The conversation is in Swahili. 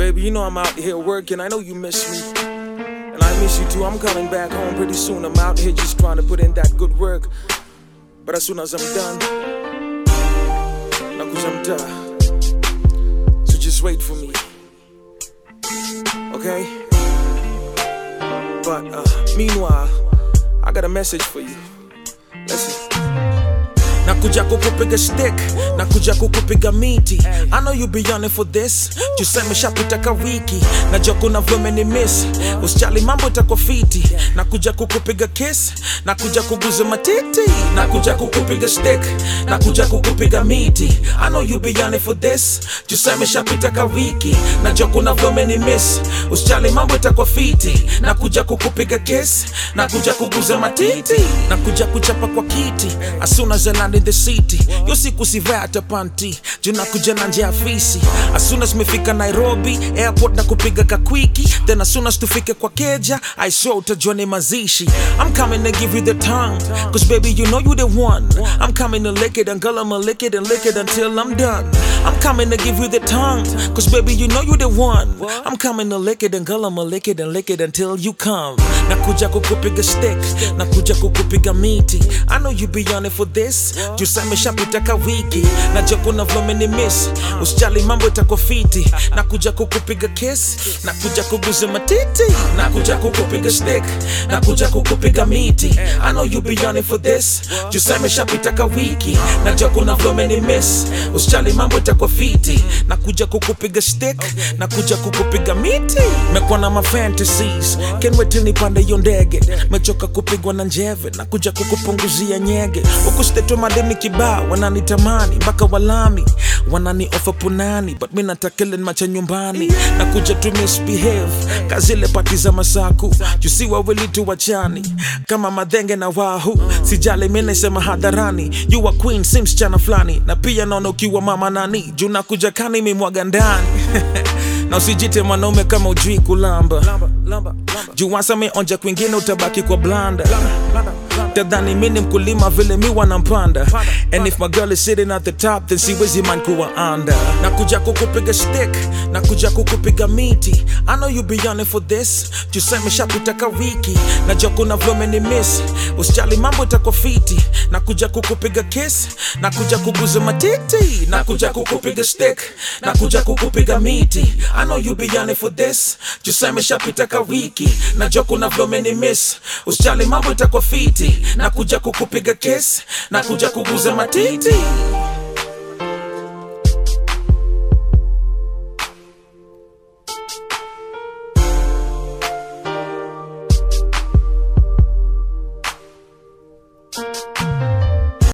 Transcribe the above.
baby, you know I'm out here working. I know you miss me. And I miss you too. I'm coming back home pretty soon. I'm out here just trying to put in that good work. But as soon as I'm done, nakuja mtaa. So just wait for me. Okay? But uh, meanwhile, I got a message for you. Listen. nakuja kukupiga stick nakuja kukupiga miti I know you be on it for this tuseme shapita ka wiki najua kuna vyome ni miss usijali mambo itakuwa fiti nakuja kukupiga kiss nakuja kuguza matiti nakuja kukupiga stick nakuja kukupiga miti I know you be on it for this tuseme shapita ka wiki najua kuna vyome ni miss usijali mambo itakuwa fiti nakuja kukupiga kiss nakuja kuguza matiti nakuja kuchapa kwa kiti as soon as I land in the city yo siku sivaa hata panti juu nakuja na nje ya afisi as soon as mefika nairobi airport na kupiga kakwiki then as soon as tufike kwa keja i swear utajua ni mazishi i'm coming to give you the tongue cause baby you know you the one i'm coming to lick it and girl i'ma lick it and lick it until i'm done i'm coming to give you the tongue cause baby you know you the one i'm coming to lick it and girl i'ma lick it and lick it until you come nakuja kukupiga stick nakuja kukupiga miti i know you be on it for this tuseme shapita ka wiki najua kuna vlome ni miss usijali mambo itakuwa fiti nakuja kukupiga kiss nakuja kuguza matiti nakuja kukupiga stick nakuja kukupiga miti i know you be on it for this tuseme shapita ka wiki najua kuna vlome ni miss usijali mambo itakuwa fiti nakuja kukupiga stick nakuja kukupiga miti mekuwa na ma fantasies can't wait till nipande hiyo ndege mechoka kupigwa na njeve nakuja kukupunguzia nyege huku stetwa madeni kibao wananitamani mpaka walami wanani ofa punani but mi natakele macha nyumbani nakuja tu misbehave kazile pati za masaku jusi wawili tu wachani kama madhenge na wahu sijali mi naisema hadharani you are queen si msichana fulani na pia naona ukiwa mama nani juu nakuja kani mimwaga ndani na usijite mwanaume kama ujui kulamba juu wasame onja kwingine utabaki kwa blanda tadhani mi ni mkulima vile mi wanampanda and if my girl is sitting at the top then siwezi man kuwa under nakuja kukupiga stick nakuja kukupiga miti i know you be on it for this tuseme shapita ka wiki najua kuna vyome ni miss usijali mambo itakuwa fiti nakuja kukupiga kiss nakuja kuguza matiti nakuja kukupiga stick nakuja kukupiga miti i know you be on it for this tuseme shapita ka wiki najua kuna vyome ni miss usijali mambo itakuwa fiti nakuja kukupiga kiss nakuja kuguza matiti